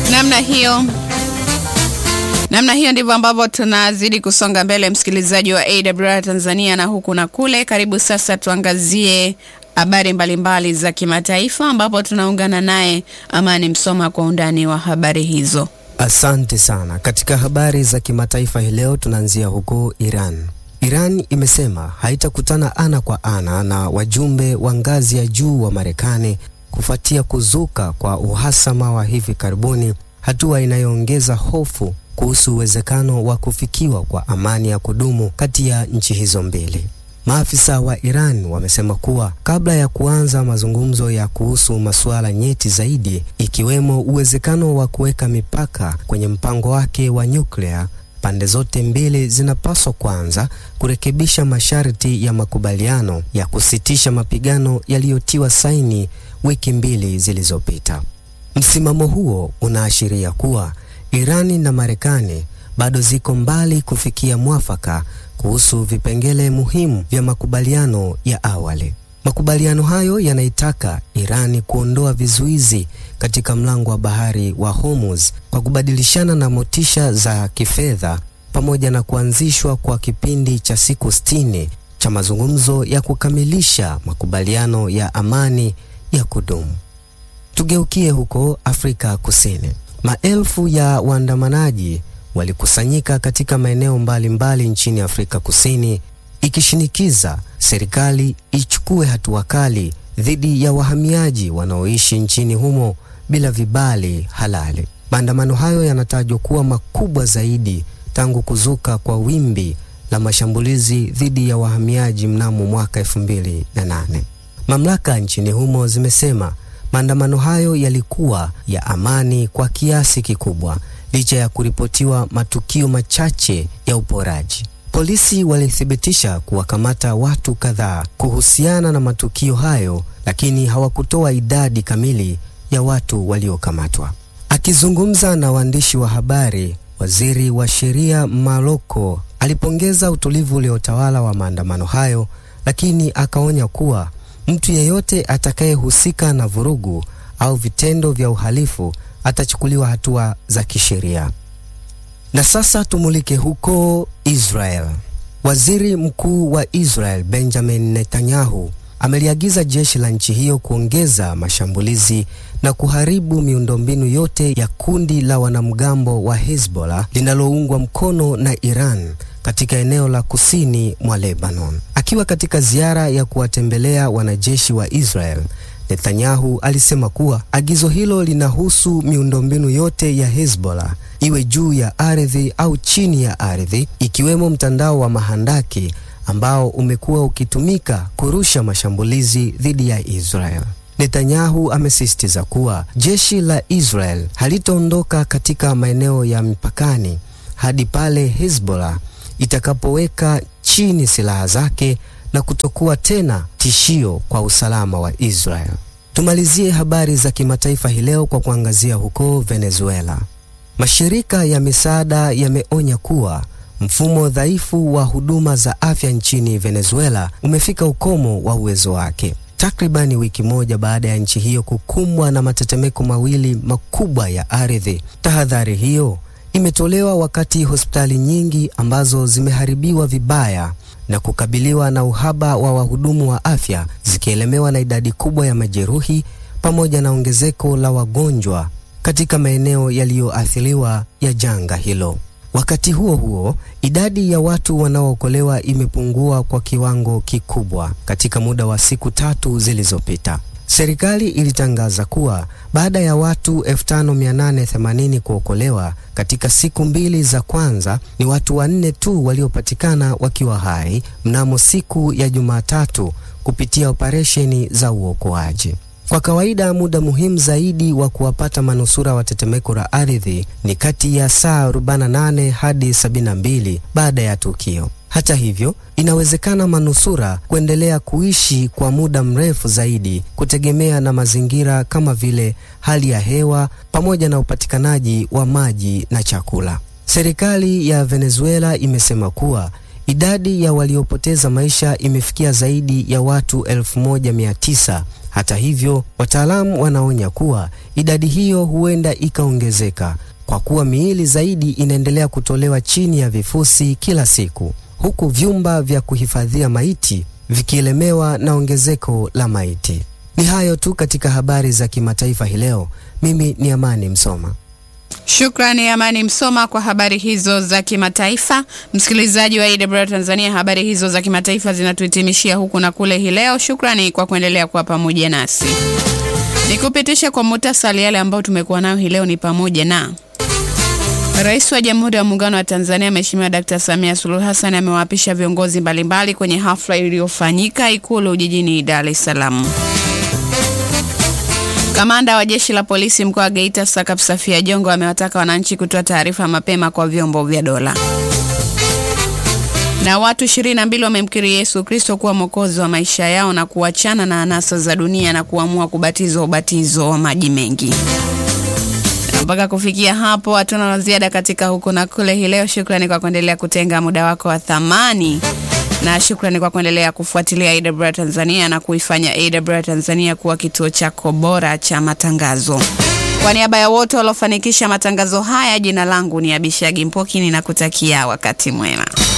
Namna hiyo namna hiyo ndivyo ambavyo tunazidi kusonga mbele, msikilizaji wa AWR Tanzania na huku na kule. Karibu sasa tuangazie habari mbalimbali za kimataifa, ambapo tunaungana naye Amani Msoma kwa undani wa habari hizo. Asante sana. Katika habari za kimataifa hii leo tunaanzia huko Iran. Iran imesema haitakutana ana kwa ana na wajumbe wa ngazi ya juu wa Marekani kufuatia kuzuka kwa uhasama wa hivi karibuni, hatua inayoongeza hofu kuhusu uwezekano wa kufikiwa kwa amani ya kudumu kati ya nchi hizo mbili. Maafisa wa Iran wamesema kuwa kabla ya kuanza mazungumzo ya kuhusu masuala nyeti zaidi, ikiwemo uwezekano wa kuweka mipaka kwenye mpango wake wa nyuklia, pande zote mbili zinapaswa kwanza kurekebisha masharti ya makubaliano ya kusitisha mapigano yaliyotiwa saini wiki mbili zilizopita. Msimamo huo unaashiria kuwa Irani na Marekani bado ziko mbali kufikia mwafaka kuhusu vipengele muhimu vya makubaliano ya awali. Makubaliano hayo yanaitaka Irani kuondoa vizuizi katika mlango wa bahari wa Hormuz kwa kubadilishana na motisha za kifedha pamoja na kuanzishwa kwa kipindi cha siku sitini cha mazungumzo ya kukamilisha makubaliano ya amani ya kudumu. Tugeukie huko Afrika Kusini. Maelfu ya waandamanaji walikusanyika katika maeneo mbalimbali nchini Afrika Kusini ikishinikiza serikali ichukue hatua kali dhidi ya wahamiaji wanaoishi nchini humo bila vibali halali. Maandamano hayo yanatajwa kuwa makubwa zaidi tangu kuzuka kwa wimbi la mashambulizi dhidi ya wahamiaji mnamo mwaka 2008. Mamlaka nchini humo zimesema maandamano hayo yalikuwa ya amani kwa kiasi kikubwa licha ya kuripotiwa matukio machache ya uporaji. Polisi walithibitisha kuwakamata watu kadhaa kuhusiana na matukio hayo, lakini hawakutoa idadi kamili ya watu waliokamatwa. Akizungumza na waandishi wa habari, waziri wa sheria Maloko alipongeza utulivu uliotawala wa maandamano hayo, lakini akaonya kuwa mtu yeyote atakayehusika na vurugu au vitendo vya uhalifu atachukuliwa hatua za kisheria. Na sasa tumulike huko Israel. Waziri Mkuu wa Israel Benjamin Netanyahu ameliagiza jeshi la nchi hiyo kuongeza mashambulizi na kuharibu miundombinu yote ya kundi la wanamgambo wa Hezbollah linaloungwa mkono na Iran katika eneo la kusini mwa Lebanon. Akiwa katika ziara ya kuwatembelea wanajeshi wa Israel, Netanyahu alisema kuwa agizo hilo linahusu miundombinu yote ya Hezbollah, iwe juu ya ardhi au chini ya ardhi, ikiwemo mtandao wa mahandaki ambao umekuwa ukitumika kurusha mashambulizi dhidi ya Israel. Netanyahu amesisitiza kuwa jeshi la Israel halitaondoka katika maeneo ya mipakani hadi pale Hezbollah itakapoweka chini silaha zake na kutokuwa tena tishio kwa usalama wa Israel. Tumalizie habari za kimataifa hii leo kwa kuangazia huko Venezuela. Mashirika ya misaada yameonya kuwa mfumo dhaifu wa huduma za afya nchini Venezuela umefika ukomo wa uwezo wake. Takribani wiki moja baada ya nchi hiyo kukumbwa na matetemeko mawili makubwa ya ardhi. Tahadhari hiyo imetolewa wakati hospitali nyingi ambazo zimeharibiwa vibaya na kukabiliwa na uhaba wa wahudumu wa afya zikielemewa na idadi kubwa ya majeruhi pamoja na ongezeko la wagonjwa katika maeneo yaliyoathiriwa ya janga hilo. Wakati huo huo, idadi ya watu wanaookolewa imepungua kwa kiwango kikubwa katika muda wa siku tatu zilizopita. Serikali ilitangaza kuwa baada ya watu 5880 kuokolewa katika siku mbili za kwanza, ni watu wanne tu waliopatikana wakiwa hai mnamo siku ya Jumatatu kupitia operesheni za uokoaji. Kwa kawaida muda muhimu zaidi wa kuwapata manusura wa tetemeko la ardhi ni kati ya saa 48 hadi 72 baada ya tukio. Hata hivyo, inawezekana manusura kuendelea kuishi kwa muda mrefu zaidi kutegemea na mazingira kama vile hali ya hewa pamoja na upatikanaji wa maji na chakula. Serikali ya Venezuela imesema kuwa Idadi ya waliopoteza maisha imefikia zaidi ya watu 1900. Hata hivyo, wataalamu wanaonya kuwa idadi hiyo huenda ikaongezeka kwa kuwa miili zaidi inaendelea kutolewa chini ya vifusi kila siku, huku vyumba vya kuhifadhia maiti vikielemewa na ongezeko la maiti. Ni hayo tu katika habari za kimataifa hii leo. Mimi ni Amani Msoma. Shukrani Amani Msoma kwa habari hizo za kimataifa. Msikilizaji wa AWR Tanzania, habari hizo za kimataifa zinatuhitimishia huku na kule hii leo. Shukrani kwa kuendelea kuwa pamoja nasi. Nikupitisha kwa muhtasari yale ambayo tumekuwa nayo hii leo ni pamoja na Rais wa Jamhuri ya Muungano wa Tanzania Mheshimiwa Dkt. Samia Suluhu Hassan amewaapisha viongozi mbalimbali kwenye hafla iliyofanyika Ikulu jijini Dar es Salaam. Kamanda wa Jeshi la Polisi mkoa wa Geita Sakap Safia Jongo amewataka wananchi kutoa taarifa mapema kwa vyombo vya dola. Na watu 22 wamemkiri Yesu Kristo kuwa mwokozi wa maisha yao na kuachana na anasa za dunia na kuamua kubatizwa ubatizo wa maji mengi. Mpaka kufikia hapo hatuna la ziada katika huku na kule hii leo. Shukrani kwa kuendelea kutenga muda wako wa thamani na shukrani kwa kuendelea kufuatilia AWR Tanzania na kuifanya AWR Tanzania kuwa kituo chako bora cha matangazo. Kwa niaba ya wote waliofanikisha matangazo haya, jina langu ni Abishagi Mpoki, ninakutakia wakati mwema.